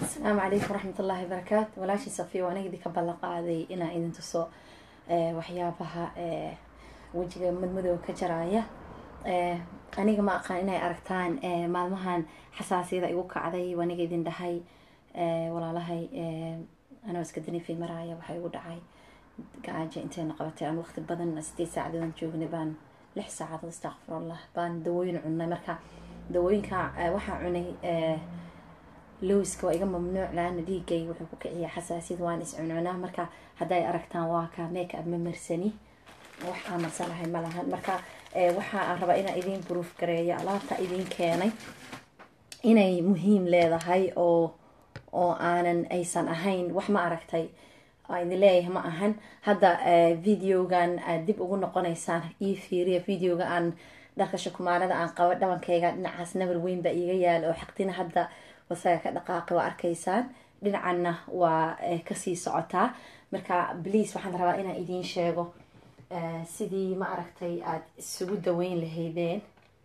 asalaamu calaykum waraxmat ullaahi barakaatu walaashii safiya waa aniga idinka ballan qaaday inaan idin tuso waxyaabaha wejiga madmadooga ka jaraya aniga ma aqaan inay aragtaan maalmahan xasaasiyada igu kacday waa aniga idin dhahay walaalahay anoo iska danifi maraaya waxaa igu dhacay gaaja intayna qabatay aan waqti badan sideed saacadood joognay baan lix saacadood astaqfirullah baan dawooyin cunay marka dawooyinka waxaa cunay lowska waa iga mamnuuc laana dhiigay wuxuu ku kiciyaa xasaasiyad waan is cuncunaa marka hadday aragtaan waa ka make up ma marsani wax aan marsanahay ma lahan marka waxa aan rabaa inaan idiin proof gareeyo alaabta idiin keenay inay muhiim leedahay oo oo aanan aysan ahayn wax ma aragtay idin leeyahay ma ahan hadda videogan aad dib ugu noqonaysaan io fiiriya videoga aan dharka shukumaanada aan qabo dhabankayga dhinacaas nabar weyn baa iiga yaala oo xaqtina hadda wasaga ka dhaqaaqi waa arkaysaan dhinacanna waa kasii socotaa marka bliase waxaan rabaa inaan idiin sheego sidii ma aragtay aada isugu daweyn lahaydeen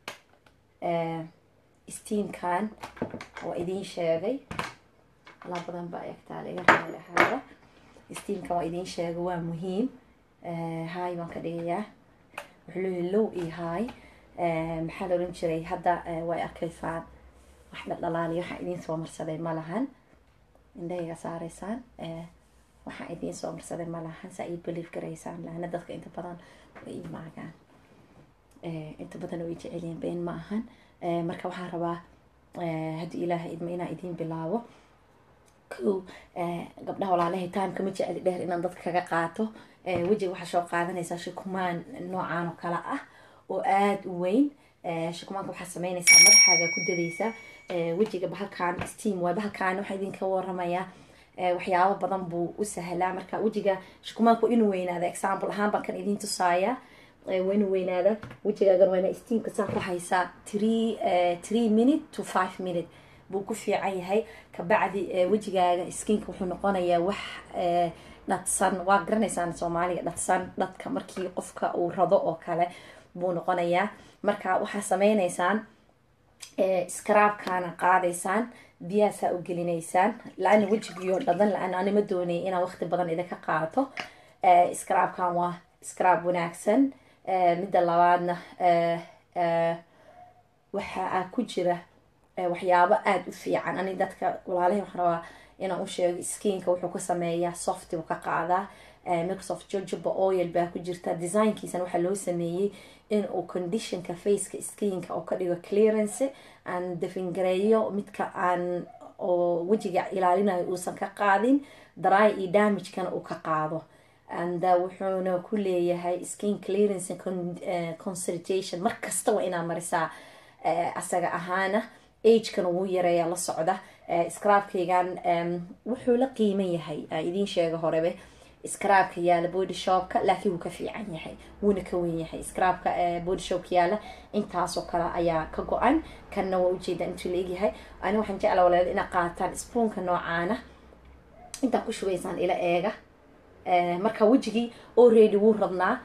steamkan waa idiin sheegay alaa badan baa egtaa laga raali ahaada steamkan waa idiin sheegay waa muhiim hay baan ka dhigayaa wuxuu leeyahay low iyo hay maxaa la oran jiray hadda way arkaysaan wax dhaldhalaaliyo waxaan idiin soo marsaday ma lahan indhahayga saaraysaan waxaan idiin soo marsaday ma lahan saa ii belief garaysaan lahana dadka inta badan way ii maagaan inta badan way jecelyihin been ma ahan marka waxaan rabaa haddii ilaaha idma inaan idiin bilaabo ko gabdhaha walaalahay timeka ma jeceli dheer inaan dadka kaga qaato wejiga waxaa soo qaadanaysaa shukumaan noocaan oo kale ah oo aada u weyn shukumaanka waxaa sameynaysaa madaxaaga ku dadaysaa wejiga bahalkan steam waay bahalkan waxaa idinka waramayaa waxyaabo badan buu u sahlaa marka wejiga shukumaanku inuu weynaada example ahaan baan kan idiin tusaaya waa inuu weynaada wejigaagan waa ina steamka saa ku haysaa three three minute to five minute buu ku fiican yahay kabacdi wejigaaga skinka wuxuu noqonayaa wax dhadsan waa garanaysaan soomaaliga dhadsan dhadka markii qofka uu rado oo kale buu noqonayaa marka waxaa sameynaysaan scraabkaana qaadaysaan biyaasaa u gelinaysaan la-ana wejigiyo dhadan la-aan anima doonay inaan waqti badan idinka qaato scraabkan waa scraab wanaagsan midda labaadna waxaa ku jira waxyaabo aada u fiican ani dadka walaalahi waxaan rabaa inaan u sheego skinka wuxuu ka sameeyaa softi buu ka qaadaa microsoft jojoba oil baa ku jirta designkiisana waxaa loo sameeyey in uu conditionka faceka skinka oo ka dhigo clearance aan dafingareeyo midka aan oo wejiga ilaalinayo uusan ka qaadin dry iyo damagekana uu ka qaado and wuxuuna ku leeyahay skin clearance consultation mar kasta waa inaa marisaa asaga ahaana agekana wuu yareeya la socda scraabkaygan wuxuu la qiiman yahay idiin sheega horebe scraabka yaala body shopka laakiin wuu ka fiican yahay wuuna ka wen yahay scraabka body shopka yaala intaasoo kale ayaa ka go-an kanna waa ujeeda intuu la egyahay ani waxaan jecla walaal ina qaataan spoonka noocaana intaa ku shubaysaan ila eega marka wejigii already wuu rabnaa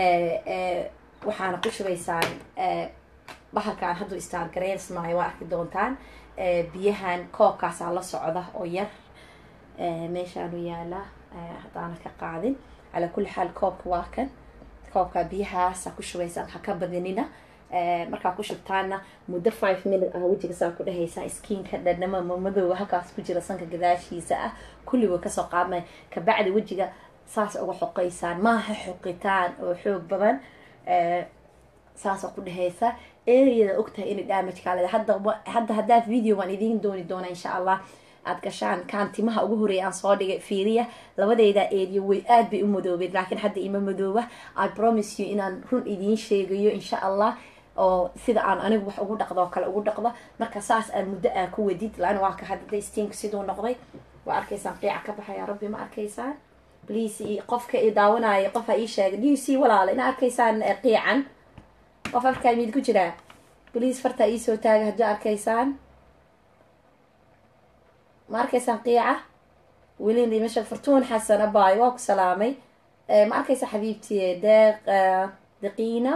waxaana ku shubaysaan bahalkaan hadduu istaargareysmaayo waa arki doontaan biyahan koobkaasaa la socda oo yar meeshaanu yaalaa haddaana ka qaadin calaa kulli xaal koobka waa kan koobka biyahaasa ku shubaysaan ha ka badinina markaa ku shubtaana muddo five minute ah wejiga saa ku dhehaysaa skinka dhadhama madooga halkaas ku jira sanka gadaashiisa ah kulli way kasoo qaadmaya kabacdi wejiga saas uga xoqaysaan maaha xoqitaan oo xoog badan saasa ku dhehaysa areada ogtahay inay damage kaa leeda hadda hadda haddaad video waan idiin dooni doona insha allah aad gashaan kaan timaha ugu horeeya aan soo dhigay fiiriya labadeyda area way aad bay u madoobeed laakiin hadda ima madooba i promise you inaan run idiin sheegayo insha allah oo sida aan anigu wax ugu dhaqdo oo kale ugu dhaqdo marka saas aan muddo aa ku wadid laana waa ka hadda steamka siduu noqday waa arkaysaan qiica ka baxaya rabbi ma arkaysaan please qofka i daawanaya qofa ii sheegay d c walaala ina arkaysaan qiican qof afkaa mid ku jiraa please fartaa iisoo taaga haddii arkaysaan ma arkaysaan qiica welin dhimasha fartuun xasan abaayo waa ku salaamay ma arkaysa xabiibtii deeq daqiina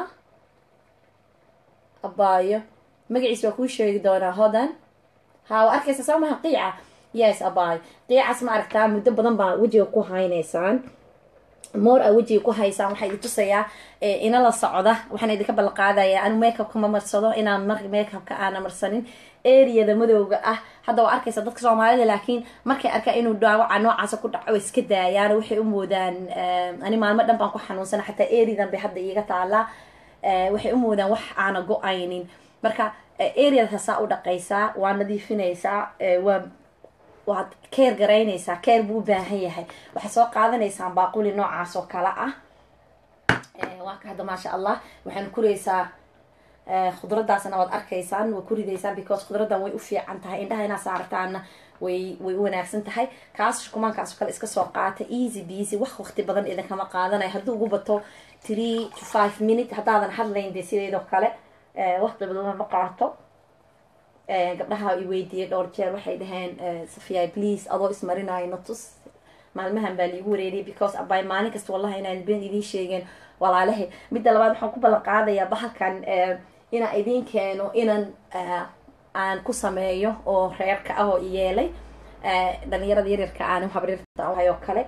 abaayo magaciis waa kuu sheegi doonaa hodan ha waa arkaysa soo maha qiica yes abay qiicas ma aragtaa muddo badan baa wejiga ku haynaysaan moor a wejiga ku haysaan waxaa idin tusayaa ina la socda waxaan idinka ballanqaadaya anu makeupka ma marsado inaan mar makeupka aana marsanin areada madowga ah hadda waa arkaysa dadka soomaalida laakiin markay arkaa inuu dhaawaca noocaasa ku dhaco way iska daayaan waxay u moodaan ani maalmo dhan baan ku xanuunsana xataa areadan bay hadda iiga taalaa waxay u moodaan wax aana go-aynin marka areada saa u dhaqaysaa waa nadiifinaysaa waa waad keer garaynaysaa keer buu u baahan yahay waxaad soo qaadanaysaan baaquli noocaas oo kale ah waa ka hadda maasha allah waxaana kuraysaa khudradaasna waad arkaysaan waa ku ridaysaan because khudradan way u fiican tahay indhaha inaa saartaana way way u wanaagsan tahay kaas shukumaankaas oo kale iska soo qaata easy busy wax waqti badan idinkama qaadanayo hadduu ugu bato three to five minute haddaadan hadlayn dee sideedoo kale waqti badan ma qaato gabdhaha i weydiiyay dhowr jeer waxay dhaheen safiya please adoo ismarinayo natus maalmahan baa liigu wareeriyay because abay maalin kasta wallahi inaan been idiin sheegeen walaalahay midda labaad waxaan ku ballan qaadayaa bahalkan inaan idiin keeno inan aan ku sameeyo oo reerka ah oo iyeelay dhalinyarada yaryarka aan habrirta oo kale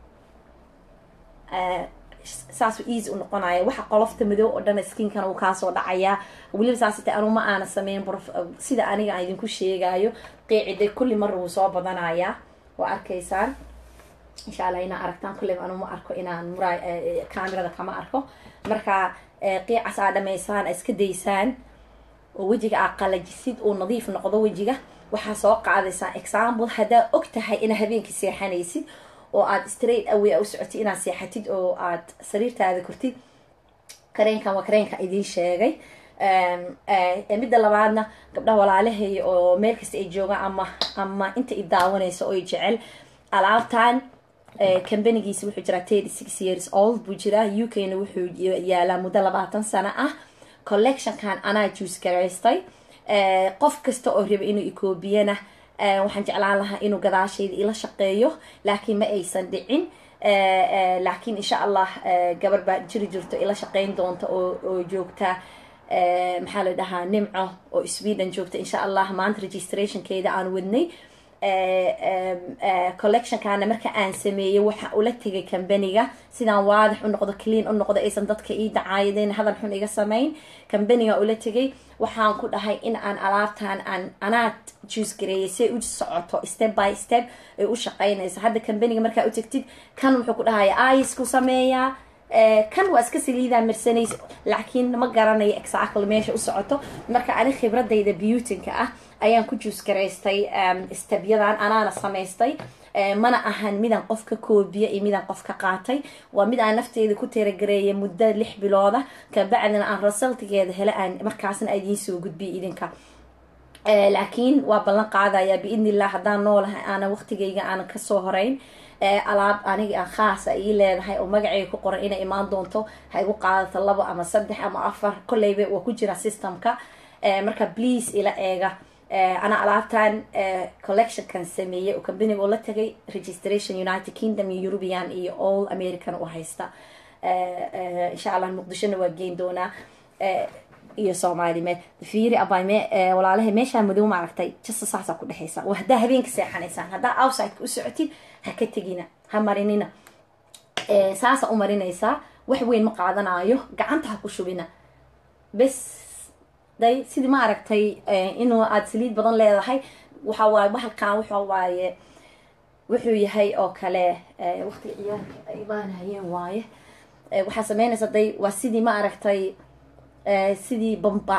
saasu easy u noqonaya waxa qolofta madow oo dhan skinkana uu kaasoo dhacayaa weliba saasite anu ma aana sameyn sida aniga aan idinku sheegayo qiicide kulli mar wuu soo badanayaa waa arkaysaan insha allah inaa aragtaan kulliba anu ma arko inaan mura camerada kama arko marka qiicas aa dhamaysaan iska daysaan oo wejiga aa qalajisid uu nadiif noqdo wejiga waxaa soo qaadaysaa example haddaa og tahay inaa habeenkii seexanaysid oo aad straight away u socotid inaad seexatid oo aad sariirtaada kortid kareenkan waa kareenka idiin sheegay midda labaadna gabdhaha walaalahay oo meel kasta ay joogaan ama ama inta i daawanayso oo jecel alaabtan combanigiisa wuxuu jiraa thirty six years old buu jiraa u k na wuxuu yaalaa muddo labaatan sano ah collectionkan anaa juice garaystay qof kasta oo raba inuu ikoobiyana waxaan jeclaan lahaa inuu gadaashayda ila shaqeeyo laakiin ma aysan dhicin laakiin insha allah gabar baa jiri jirto ila shaqeyn doonta oo joogta maxaa la dhahaa nimco oo sweden joogta insha allah maanta registrationkeeda aan wadnay collectionkana marka aan sameeyey waxa ula tegay combaniga sidaan waadix u noqdo clean u noqdo aysan dadka ii dacaayadeen hadal xun iga samayn combaniga ula tegay waxaan ku dhahay in aan alaabtan aan anaad juice gareeyay say u socoto step by step ay u shaqeynayso hadda combaniga markaa u tagtid kan wuxuu ku dhahaya ice ku sameeyaa kan waa iska saliidaa marsanaysa laakiin ma garanayo exactly meesha u socoto marka ani khibradayda beautinka ah ayaan ku juus garaystay stebyadan anaana samaystay mana ahan midaan qof ka koobiya iyo midaan qof ka qaatay waa mid aan nafteeda ku teeragareeyay muddo lix bilooda kabacdina aan resultigeeda hele aan markaasna idiin soo gudbiya idinka laakiin waa ballan qaadaya biidni illah haddaan noolahay aanan waqtigayga aanan kasoo horeyn alaab aniga aan khaasa ii leedahay oo magaceyga ku qoran inay imaan doonto ha igu qaadato labo ama saddex ama afar kolleyba waa ku jira systemka marka please ila eega ana alaabtan collectionkan sameeyey oo combaniga oo la tagay registration united kingdom iyo european iyo all american u haysta insha allah muqdishona waa geyn doonaa iyo soomaali me fiiri abay me walaalahay meeshaa madow ma aragtay jasta saasaa ku dhexaysa waa haddaa habeenka seexanaysaan haddaa outsideka u socotid ha ka tegina ha marinina saasa u marinaysaa wax weyn ma qaadanayo gacanta ha ku shubina bes day sidii ma aragtay inuu aada saliid badan leedahay waxa waaye bahalkan waxa waaye wuxuu yahay oo kale waqtiga ciyaalka ay imaanayeen waaye waxaa sameynaysa day waa sidii ma aragtay sidii bamba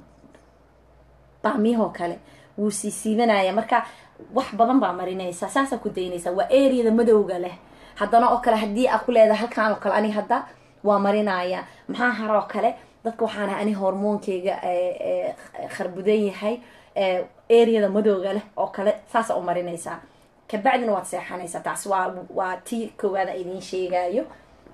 baamiyahoo kale wuu sii siibanaya marka wax badan baa marinaysaa saasaa ku daynaysaa waa areada madowga leh haddana oo kale haddii aa ku leedahay halkaan oo kale ani hadda waa marinaya maxaa hara oo kale dadka waxaana ani hormoonkeyga kharbudan yahay areada madowga leh oo kale saasa u marinaysaa kabacdina waad seexanaysaa taas waa waa tii koowaada idiin sheegayo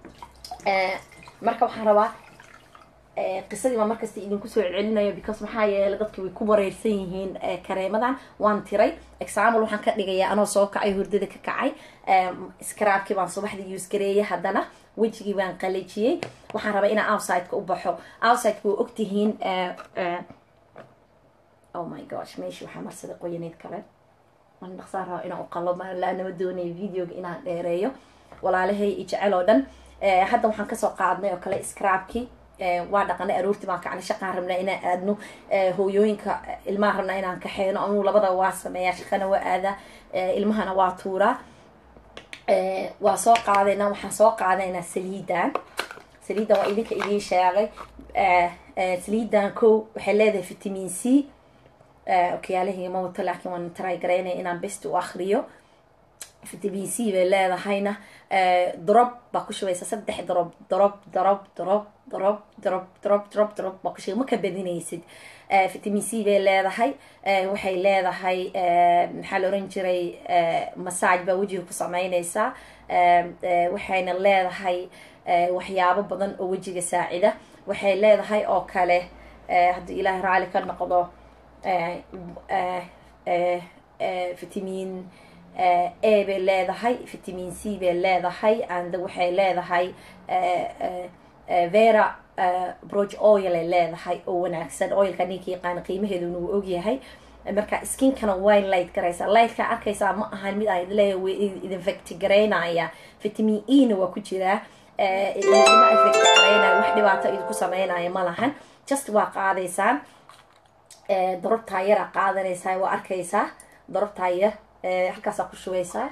marka waxaan rabaa qisadii baa markasta idinku soo celcelinayo because maxaa yeelay dadki way ku wareersan yihiin kareemadan waan tiray example waxaan ka dhigayaa anoo soo kacay hurdada ka kacay scraabkii baan subaxdii use gareeyay haddana wejigii baan qalajiyey waxaan rabaa inaan outsideka u baxo outsideka waa ogtihiin oh my gosh meeshii waxaa marsaday qoyaneed kale an dhaqsaan raba inaan uqalo laanama doonayo videoga inaan dheereeyo walaalahay i jecel oo dhan hadda waxaan kasoo qaadnay oo kale scrabki waa dhaqanay aroortii baan kacnay shaqaan rabnaa inaan aadno hooyooyinka ilmaha rabnaa inaan kaxeyno anuu labada waa sameeyaa shaqana waa aadaa ilmahana waa tuuraa waa soo qaadaynaa waxaan soo qaadaynaa saliidan saliidan waa idinka idiin sheegay saliidan ko waxay leedahay vitamin c okyaalahiga ma wato laakiin waan try garaynaya inaan best u akriyo vitamin c bay leedahayna drop baa ku shubaysa saddex drop drop drop drop drop drop drop drop drop baa ku shubay ma ka badinaysid vitamin c bay leedahay waxay leedahay maxaa la oran jiray massage baa wejiga ku sameynaysaa waxayna leedahay waxyaabo badan oo wejiga saacida waxay leedahay oo kale haddii ilaahay raali ka noqdo vitamin a bay leedahay vitamin c bay leedahay and waxay leedahay vera broch oil ay leedahay oo wanaagsan oilka ninka yaqaana qiimaheeduna wuu ogyahay marka skinkana way light garaysaa lightka arkaysaa ma ahan mid aan leeyahay way idin facti garaynaya vitamin e na waa ku jiraa idinma effect garaynaya wax dhibaato idinku sameynaya ma lahan just waa qaadaysaan darobtaa yaraa qaadanaysaa waa arkaysaa darobtaa yar halkaasaa ku shubaysaa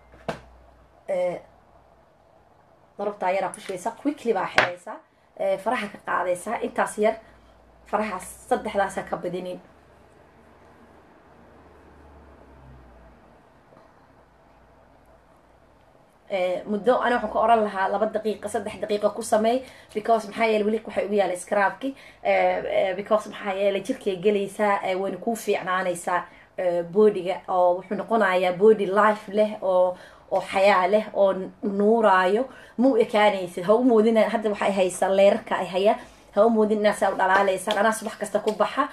darobtaa yaraa ku shubaysaa quickly baa xiraysaa faraha ka qaadaysaa intaas yar farahaas saddexdaasa ka badinin muddo ani waxaan ka oran lahaa laba daqiiqa saddex daqiiqa ku sameey because maxaa yeele weli waxay ugu yaala scrabki because maxaa yeele jirkay gelaysaa wayna kuu fiicnaanaysaa boodiga oo wuxuu noqonayaa body life leh oo oo xayaa leh oo nuuraayo ma u ekaanaysid ha u moodina hadda waxay haysaa leerarka ay hayaan ha u moodin inaa saa u dhalaaleysaan anaa subax kasta ku baxa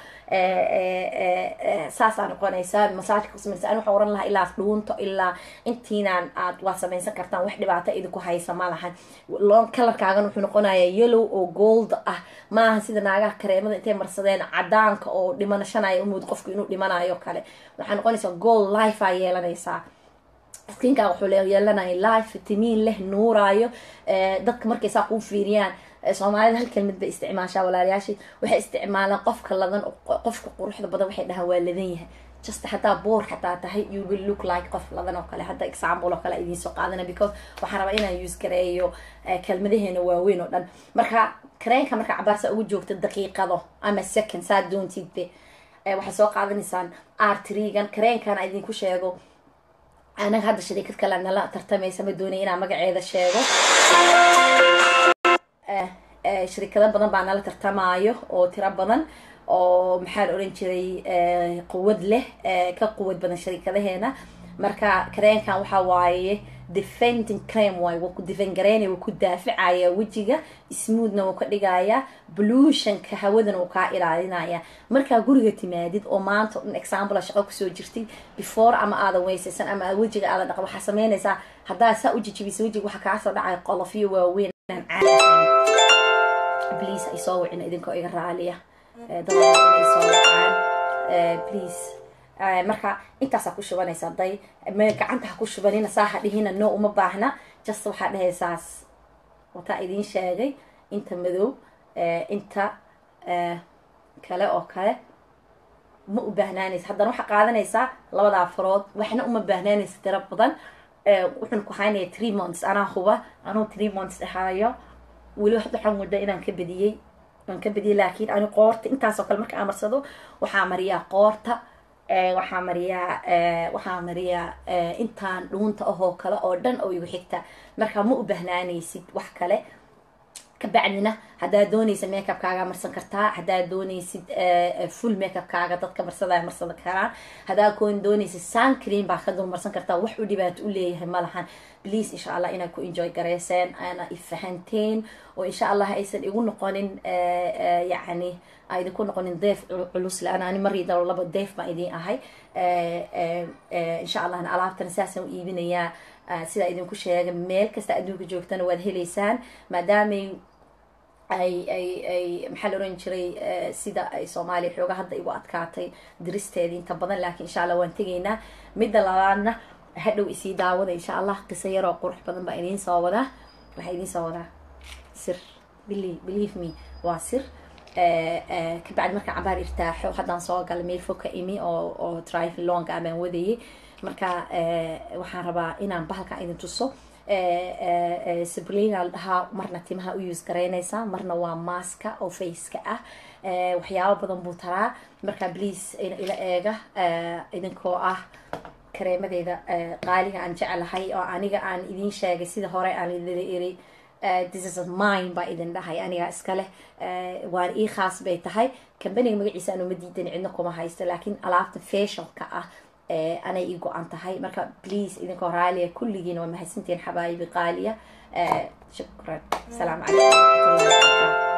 saasaa noqonaysaa masaajka kusamaysa ani waxaa oran lahaa ilaa dhuunto ilaa intiinaan aad waa samaysan kartaan wax dhibaato idinku haysa ma lahan lon kalarkaagan wuxuu noqonayaa yellow oo gold ah maaha sida naagaha kareemada intay marsadeen cadaanka oo dhimanashanaya umood qofku inuu dhimanayo kale waxaa noqonaysaa gold life aa yeelanaysaa skinkaa wuxuu yeelanaya life vitamin leh nuuraayo dadka markay saa kuu fiiriyaan soomaalida hal kelmad bay isticmaashaa walaalayaashii waxay isticmaalaan qofka ladan qofka quruxda badan waxay dhahaan waa ladan yahay just haddaa boor xataa tahay you will look like qof ladan oo kale hadda example oo kale idiin soo qaadana because waxaan rabaa inaan use gareeyo kelmadaheena waaweyn oo dhan marka kareenka marka cabaarsa ugu joogta daqiiqado ama second saa doontidbe waxay soo qaadanaysaan artrigan kareenkana idinku sheego anaga hadda shariikad kale nala tartamaysa ma doonay inaan magaceeda sheego shirikado badan baa nala tartamaayo oo tiro badan oo maxaa la oran jiray quwad leh ka quwad badan sharikadaheena marka kareenkan waxaa waaye defending crame waay waa ku defend gareynaya waa ku daafacaya wejiga smoothna wuu ka dhigaya blutionka hawadana wuu kaa ilaalinaya markaa guriga timaadid oo maanta dhan example shaqo kusoo jirtid before ama aadan weysaysan ama wejiga aadan dhaqan waxaa sameynaysaa haddaa saa u jijibisa wejiga waxaa kaasoo dhacaya qolofyo waaweyn aan caadi please ay soo wicin idinkoo iga raaliya dad inay soo wacaan please marka intaasaa ku shubanaysaa day me gacanta ha ku shubanina saa ha dhihina no uma baahna just waxaa dhahaysaas wataa idiin sheegay inta madow inta kale oo kale ma u baahnaanaysa haddana waxaa qaadanaysaa labadaa farood waxna uma baahnaanaysa tiro badan wuxuun ku haynaya three months anaa huba anuu three months dhahaayo weli waxaan mudda inaan ka bediyey aan ka bediyey laakiin ani qoorta intaasoo kale marka aan marsado waxaa mariyaa qoorta waxaa mariyaa waxaa mariyaa intaan dhuunta ahoo kale oo dhan oo igu xigta marka ma u bahnaanaysid wax kale kabacdina haddaad doonaysa makeupkaaga marsan kartaa haddaad doonaysid full makeupkaaga dadka marsadaa marsan karaan haddaad koon doonaysid suncream baa ka dul marsan kartaa wax u dhibaato u leeyahay ma lahan please insha allah inaad ku enjoy gareyseen ana ifahanteen oo insha allah aysan igu noqonin yacni a idinku noqonin deef culus la-aan ani mariida laba deef baan idiin ahay insha allahna alaabtana saasaan u iibinayaa sidaa idinku sheega meel kasta adduunka joogtana waad heleysaan maadaamay ay ay ay maxaa la oran jiray sida ay soomaaliya xooga hadda igu adkaatay diristeedii inta badan laakiin insha allah waan tegaynaa midda labaadna hadhow isii daawada insha allah qiso yaroo qurux badan baa idiin soo wadaa waxaa idiin soo wadaa sir believe me waa sir kabacdi markaan cabaar irtaaxo haddaan soo gala meel fog ka imi oo oo drive longa abaan wadayay marka waxaan rabaa inaan bahalkan idin tuso sabrina la dhahaa marna timaha u use garaynaysaa marna waa maaska oo faceka ah waxyaabo badan buu taraa marka please ila eega idinkoo ah kareemadeeda qaaliga aan jeclahay oo aniga aan idiin sheegay sida hore aan idin iri this is mine baa idin dhahay aniga iskale waan ii khaas bay tahay kambaniga magaciisa aan uma diidan cidna kuma haysto laakiin alaabta fashionka ah anay ii go-an tahay marka please idinkoo raaliya kulligiina waa mahadsantihiin xabaayibi qaaliya shukran asalaamu calaykum waraxmatullahi wabarakaatu